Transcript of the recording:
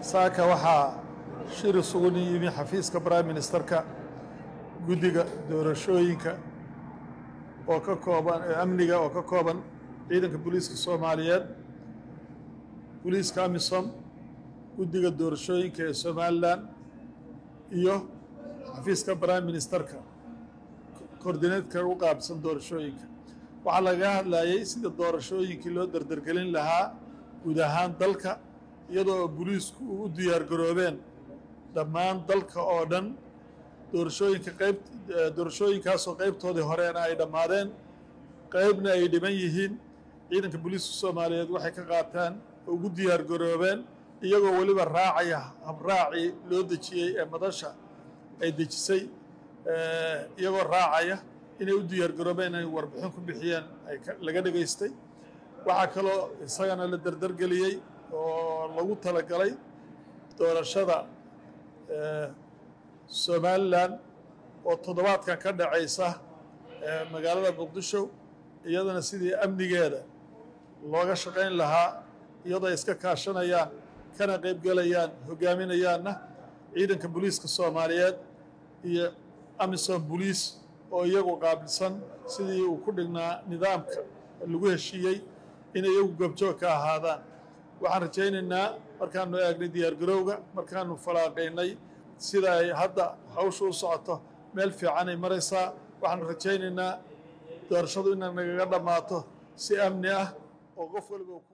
saaka waxaa shir isugu yimi xafiiska prime ministerka guddiga doorashooyinka oo ka kooban amniga oo ka kooban ciidanka booliiska soomaaliyeed booliiska amisom guddiga doorashooyinka ee somalilan iyo xafiiska prime ministerka koordineedka u qaabsan doorashooyinka waxaa laga hadlayay sida doorashooyinkii loo dardargelin lahaa guud ahaan dalka iyadoo booliisku u diyaar garoobeen dhammaan dalka oo dhan doorashooyinka qayb doorashooyinkaasoo qaybtoodii horeena ay dhammaadeen qaybna ay dhiban yihiin ciidanka booliiska soomaaliyeed waxay ka qaataan ugu diyaar garoobeen iyagoo weliba raacaya habraacii loo dejiyey ee madasha ay dejisay iyagoo raacaya inay u diyaar garoobeen inay warbixin ku bixiyeen ay laga dhegaystay waxaa kaloo isagana la dardargeliyey oo lagu talagalay doorashada somalilan oo toddobaadkan ka dhacaysa magaalada muqdisho iyadana sidii amnigeeda looga shaqayn lahaa iyadoo ay iska kaashanayaan kana qaybgelayaan hogaaminayaanna ciidanka booliiska soomaaliyeed iyo amisom boliis oo iyagu qaabilsan sidii uu ku dhignaa nidaamka lagu heshiiyey inay iyagu goobjoog ka ahaadaan waxaan rajaynaynaa markaanu eegnay diyaargarowga markaanu falaaqaynay sida ay hadda hawsha u socoto meel fiicanay maraysaa waxaanu rajaynaynaa doorashadu inay nagaga dhammaato si amni ah oo qof waliba